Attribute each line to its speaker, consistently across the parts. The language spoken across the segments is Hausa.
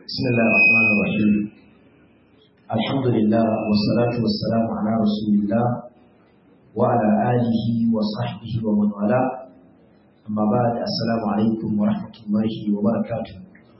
Speaker 1: بسم الله الرحمن الرحيم الحمد لله والصلاة والسلام على رسول الله وعلى آله وصحبه ومن والاه أما بعد السلام عليكم ورحمة الله وبركاته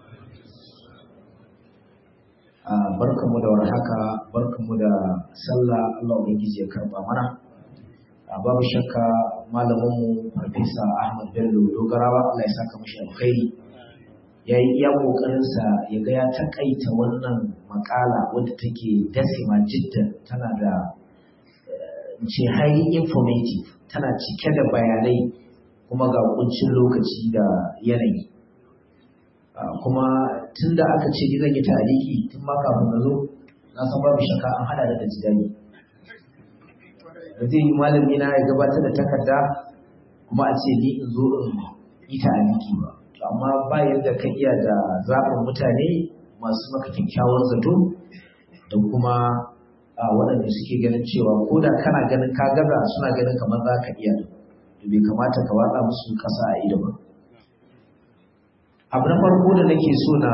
Speaker 1: barkanmu da warhaka barkanmu da sallah Allah ubangiji ya karba mana babu shakka malaminmu farfesa Ahmad Bello Dogarawa Allah ya saka mashi alkhairi ya yi iya ƙoƙarinsa ya ga ya takaita wannan makala wadda take dasima jiddan tana da ce highly informative tana cike da bayanai kuma ga kuncin lokaci da yanayi kuma tun da aka ce zan yi tariki tun ma kafin na zo na san babu shakka an hada da jidani da zai yi malami na ya gabatar da takarda kuma a ce ni in zo in yi tariki ba amma ba yadda ka iya da zaɓin mutane masu maka kyakkyawan zato da kuma waɗanda suke ganin cewa ko da kana ganin ka gaza suna ganin kamar za ka iya da bai kamata ka watsa musu ƙasa a ido ba abu na farko da nake so na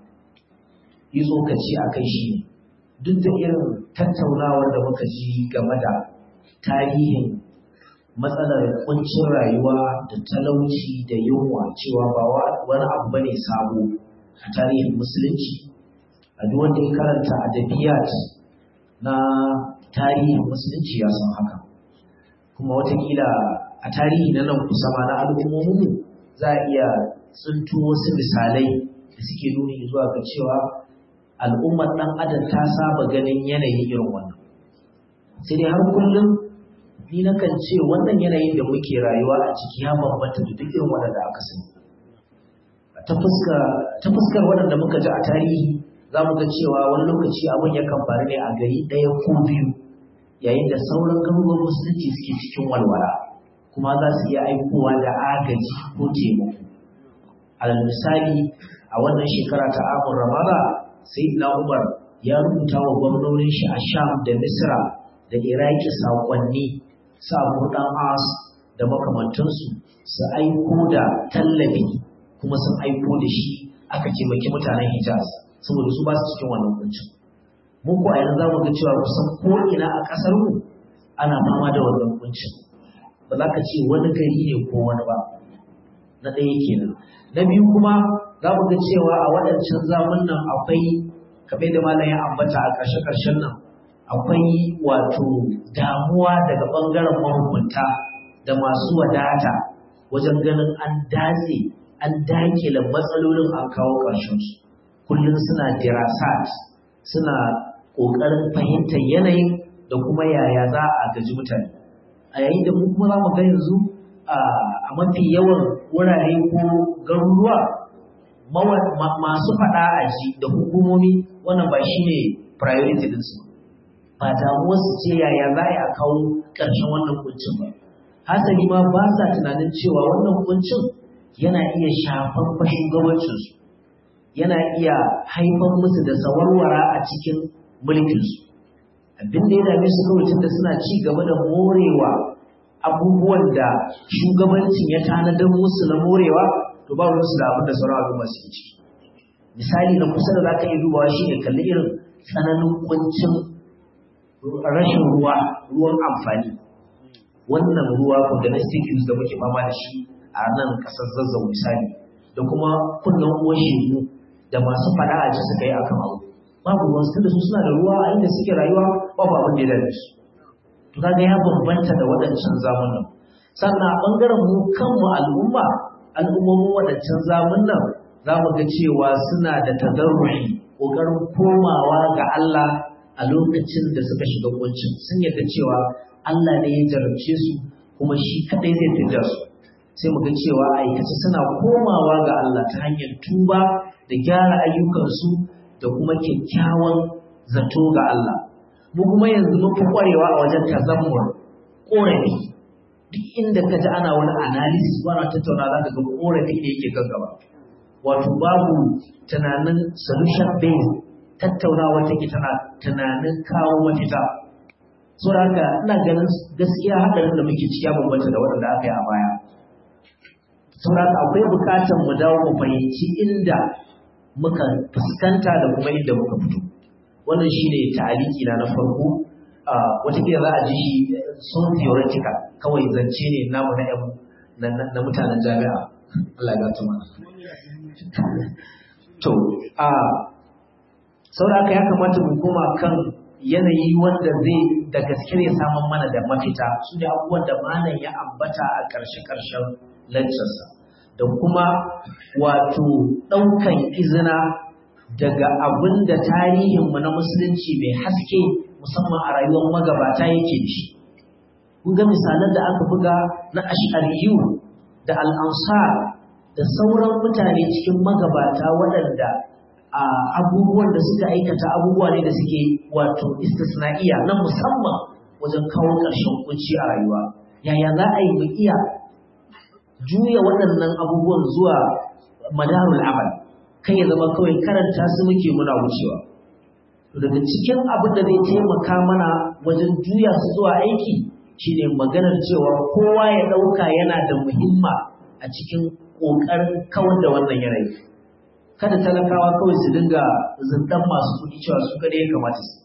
Speaker 1: yi tsokaci a kai shi duk da irin tattaunawar da muka ji game da tarihin matsalar kuncin rayuwa da talauci da yunwa cewa ba wani abu bane sabo a tarihin musulunci a duk wanda ya karanta adabiyat na tarihin musulunci ya san haka kuma watakila a tarihi na nan kusa ma na al'ummominmu za a iya tsinto wasu misalai da suke nuni zuwa ga cewa al'ummar ɗan adam ta saba ganin yanayin irin wannan sai dai har kullum ni nakan ce wannan yanayin da muke rayuwa a ciki ya bambanta da duk irin waɗanda aka sani ta fuskar waɗanda muka ji a tarihi za mu ga cewa wani lokaci abin yakan faru ne a gari ɗaya ko biyu yayin da sauran garuruwan musulunci suke cikin walwala kuma za su iya aikowa da agaji ko taimako alal misali a wannan shekara ta amur ramada sai na umar ya rubuta wa gwamnonin shi a sham da misra da iraki saƙonni samu ɗan as da makamantansu su aiko da tallafi kuma sun aiko da shi aka taimaki mutanen hijaz saboda su ba su cikin wannan kuncin mun ko a yanzu za mu ga cewa kusan ko ina a ƙasar mu ana fama da wannan kuncin ba za ka ce wani gari ne ko wani ba na ɗaya kenan na biyu kuma za mu ga cewa a waɗancan zamun nan akwai kamar da malam ya ambata a ƙarshe-ƙarshen nan akwai wato damuwa daga ɓangaren mahukunta da masu wadata wajen ganin an datse an dakile matsalolin an kawo ƙarshensu kullum suna dirasat suna ƙoƙarin fahimtar yanayin da kuma yaya za a gaji mutane a yayin da mu kuma za mu ga yanzu a mafi yawan wurare ko garuruwa masu faɗa a ji da hukumomi wannan ba shi ne priority ɗinsu ba damuwarsu ce yaya za a kawo ƙarshen wannan kuncin ba hasali ma ba sa tunanin cewa wannan kuncin yana iya shafar shugabancinsu yana iya haifar musu da sawarwara a cikin mulkinsu abin da ya dame su kawai tunda suna ci gaba da morewa abubuwan da shugabancin ya tanadar musu na morewa to ba su da abin da sauran al'umma suke ciki misali na kusa da za ka iya dubawa shi ne kalli irin tsananin kuncin rashin ruwa ruwan amfani wannan ruwa for domestic use da muke fama da shi a nan kasar zazzau misali da kuma kunnen uwan shegu da masu fada a ji suka yi akan abu babu ruwan su da su suna da ruwa a inda suke rayuwa babu abin da ya dace su to kaga ya bambanta da waɗancan zamanin sannan a ɓangaren mu kanmu al'umma al'ummomin waɗancan zamanin za mu ga cewa suna da tazarruhi ƙoƙarin komawa ga Allah a lokacin da suka shiga kuncin sun yarda cewa Allah ne ya jarabce su kuma shi kadai zai fidda su sai mu ga cewa aikace suna komawa ga Allah ta hanyar tuba da gyara ayyukansu da kuma kyakkyawan zato ga Allah mu kuma yanzu mun fi kwarewa a wajen tazammur korafi duk inda ka ji ana wani analysis ana tattauna za ka ga korafi ne yake gaggaba wato babu tunanin solution based tattaunawa take tana tunanin kawo mafita so da haka ina ganin gaskiya haɗarin da muke ciki ya bambanta da waɗanda aka yi a baya saboda akwai bukatar mu dawo mu fahimci inda muka fuskanta da kuma inda muka fito wannan shine ta'aliki na na farko watakila za a ji shi sun theoretical kawai zance ne namu na yan na mutanen jami'a Allah ya tuma to a saboda ya kamata mu koma kan yanayi wanda zai da gaske ne samun mana da mafita su ne abubuwan da malam ya ambata a ƙarshe-ƙarshen lancarsa da kuma wato ɗaukan izina daga abin da tarihinmu na musulunci mai haske musamman a rayuwar magabata yake shi. Kun ga misalan da aka buga na ash'ariyu da al'ansar da sauran mutane cikin magabata waɗanda a abubuwan da suka aikata abubuwa ne da suke wato istisna'iya na musamman wajen kawo ƙarshen kunci a rayuwa. Yaya za a yi mu iya juya waɗannan abubuwan zuwa madarul amal kai ya zama kawai karanta su muke muna wucewa daga cikin abin da zai taimaka mana wajen juya su zuwa aiki shine maganar cewa kowa ya ɗauka yana da muhimma a cikin ƙoƙarin kawar da wannan yanayi kada talakawa kawai su dinga zindan masu kuɗi cewa su kare ya kamata su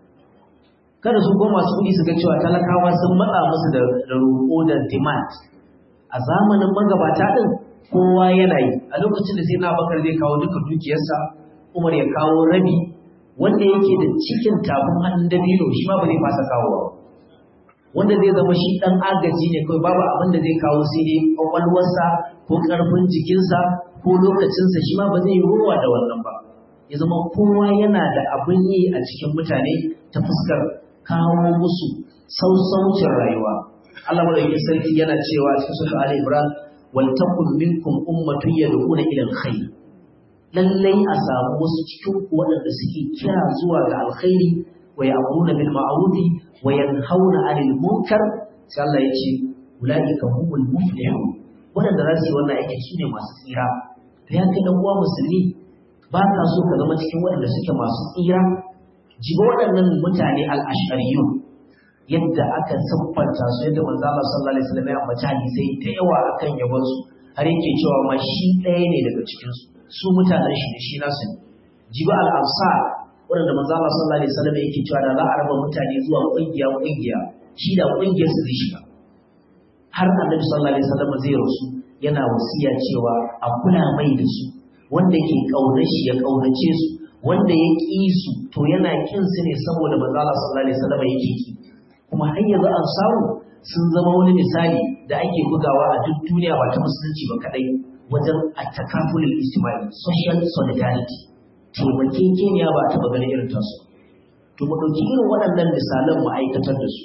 Speaker 1: kada su ko masu kuɗi su ga cewa talakawa sun matsa musu da roƙo da demand a zamanin magabata ɗin kowa yana yi a lokacin da sai na bakar zai kawo duka dukiyarsa umar ya kawo rabi wanda yake da cikin tafin hannun dabino shi ma ba zai fasa kawowa wanda zai zama shi ɗan agaji ne kawai babu abin da zai kawo sai dai ƙwaƙwalwarsa ko ƙarfin jikinsa ko lokacinsa shi ma ba zai yi ruwa da wannan ba ya zama kowa yana da abin yi a cikin mutane ta fuskar kawo musu sausaucin rayuwa Allah madaukakin sarki yana cewa cikin sura Ali Imran wal takum minkum ummatun yad'una ila alkhair lallai a samu wasu cikin ku waɗanda suke kira zuwa ga alkhairi wa ya'muruna bil ma'ruf wa yanhauna 'anil munkar sai Allah ya ce ulaika humul muflihun waɗanda za su yi wannan aikin su ne masu tsira to ya kai dan uwa musulmi ba ka so ka zama cikin waɗanda suke masu tsira jiba waɗannan mutane al-ash'ariyun yadda aka siffanta su yadda manzo Allah sallallahu alaihi wasallam ya ambaci hadisai da yawa akan yabon su har yake cewa ma shi ɗaya ne daga cikin su su mutanen shi da shi nasu ne jiba al-ansar wanda manzo Allah sallallahu alaihi wasallam yake cewa da za a raba mutane zuwa kungiya kungiya shi da kungiyar su zai shiga har annabi sallallahu alaihi wasallam zai rasu yana wasiya cewa a kula mai da su wanda ke kaunar shi ya kaunace su wanda ya ƙi su to yana kin su ne saboda manzo Allah sallallahu alaihi wasallam yake ki kuma har yanzu an samu sun zama wani misali da ake bugawa a duk duniya ba ta musulunci ba kadai wajen attakafulul ijtimai social solidarity taimakekeniya ba ta ganin irin tasu to mu ɗauki irin waɗannan misalan mu aikatar da su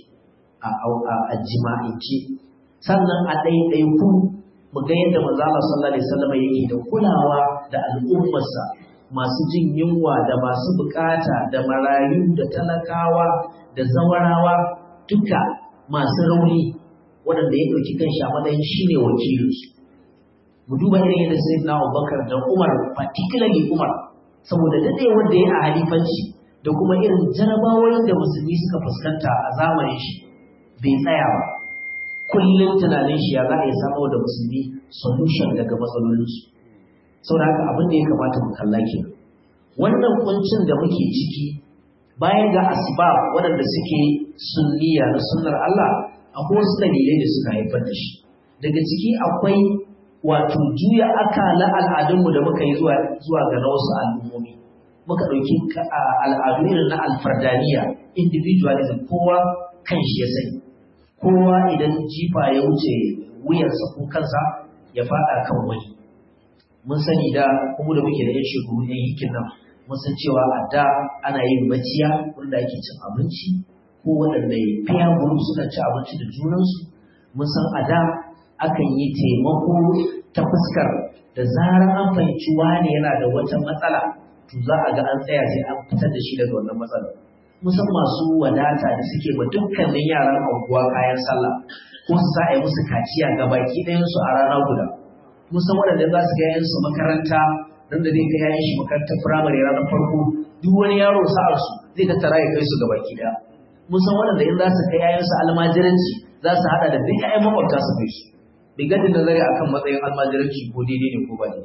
Speaker 1: a jima'ince sannan a ɗaiɗaiku mu ga yadda manzo Allah sallallahu alaihi wasallam yake da kulawa da al'ummarsa masu jin yunwa da masu bukata da marayu da talakawa da zawarawa duka masu rauni waɗanda ya ɗauki kanshi a matsayin shi ne wakilinsu. Mu duba irin yadda sai na Abubakar da Umar, particularly Umar, saboda daɗe wanda ya a halifanci da kuma irin jarabawoyin da musulmi suka fuskanta a zamanin shi bai tsaya ba. Kullum tunanin shi ya za a yi samar da musulmi solution daga matsalolinsu. Saboda haka abin da ya kamata mu kalla ke. Wannan kuncin da muke ciki bayan ga asbab waɗanda suke sunniya na sunnar Allah akwai wasu dalilai da suka haifar da shi daga ciki akwai wato juya akala al'adunmu da muka yi zuwa zuwa ga na wasu al'ummomi muka ɗauki al'adu irin na alfardaniya individualism kowa kan shi ya sani kowa idan jifa ya wuce wuyarsa ko kansa ya faɗa kan wani mun sani da kuma da muke da yan shekaru yan hikin nan mun san cewa a da ana yin maciya wanda ake cin abinci ko waɗanda fiya group suka ci abinci da junansu mun san a da akan yi taimako ta fuskar da zarar an fahimci wane yana da wata matsala to za a ga an tsaya sai an fitar da shi daga wannan matsalar musan masu wadata da suke ba dukkanin yaran anguwa kayan sallah ko su sa a yi musu kaciya ga baki ɗayansu a rana guda musan waɗanda za su ga yayansu makaranta nan da zai kai yayan shi makarantar firamare ranar farko duk wani yaro sa'ar su zai tattara ya kai su ga baki ɗaya mun san waɗanda in za su kai yayan su almajiranci za su haɗa da duk yayan makwabta su kai su bai gadi nazari akan matsayin almajiranci ko daidai ne ko ba daidai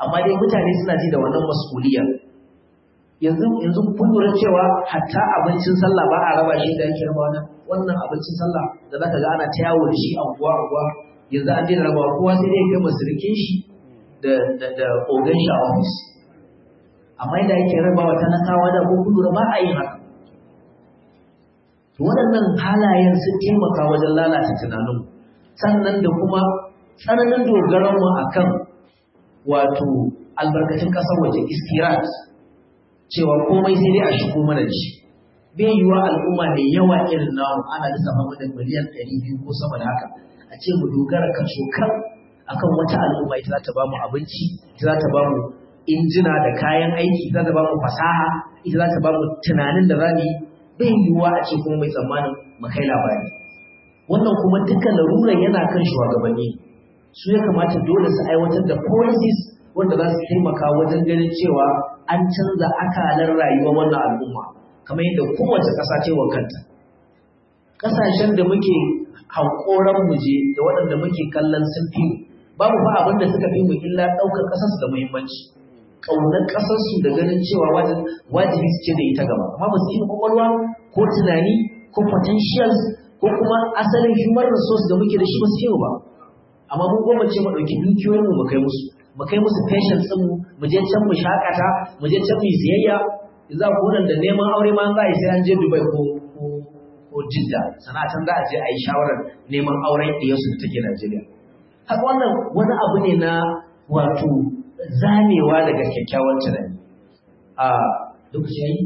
Speaker 1: amma dai mutane suna ji da wannan mas'uliyar yanzu yanzu kun lura cewa hatta abincin sallah ba a raba shi da yake raba wannan wannan abincin sallah da zaka ga ana ta yawo da shi a unguwa unguwa yanzu an daina rabawa kowa sai dai kai masirikin shi da da da ogan shi a office amma yadda yake rabawa talakawa da ko kun lura ba a yin haka to waɗannan halayen sun taimaka wajen lalata tunanin sannan da kuma tsananin dogaron mu akan wato albarkacin ƙasar waje istirat cewa komai sai dai a shigo mana da shi bai yiwa al'umma mai yawa irin namu ana lissafa mu da miliyan ɗari biyu ko sama da haka a ce mu dogara kan cokan akan wata al'umma ita za ta ba mu abinci ita za ta ba mu injina da kayan aiki ita za ta ba mu fasaha ita za ta ba mu tunanin da za mu yi bai yiwuwa a ce kuma mai tsammanin mu kai labari wannan kuma dukkan laruran yana kan shugabanni su ya kamata dole su aiwatar da policies wanda za su taimaka wajen ganin cewa an canza akalar rayuwar wannan al'umma kamar yadda kowace ƙasa ce wa kanta ƙasashen da muke hankoran mu je da waɗanda muke kallon sun fi mu babu fa abin da suka fi mu illa ɗaukar ƙasarsu da muhimmanci ƙaunar ƙasarsu da ganin cewa wajibi su ce da ita gaba amma ba su yi kwakwalwa ko tunani ko potentials ko kuma asalin human resource da muke da shi ba su yi ba amma mun goma ce mu ɗauki dukiyoyin mu mu kai musu mu kai musu patience ɗin mu mu je can mu shakata mu je can mu siyayya za ku da neman aure ma za a yi sai an je Dubai ko ko Jidda sana can za a je a yi shawarar neman auren ɗiyarsu da take Najeriya haka wannan wani abu ne na wato zamewa daga kyakkyawan tunani a lokaci yayi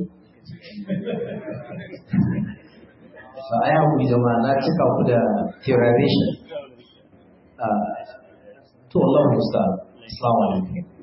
Speaker 1: ba a yi zama na cika ku da terrorization to Allah musta assalamu alaikum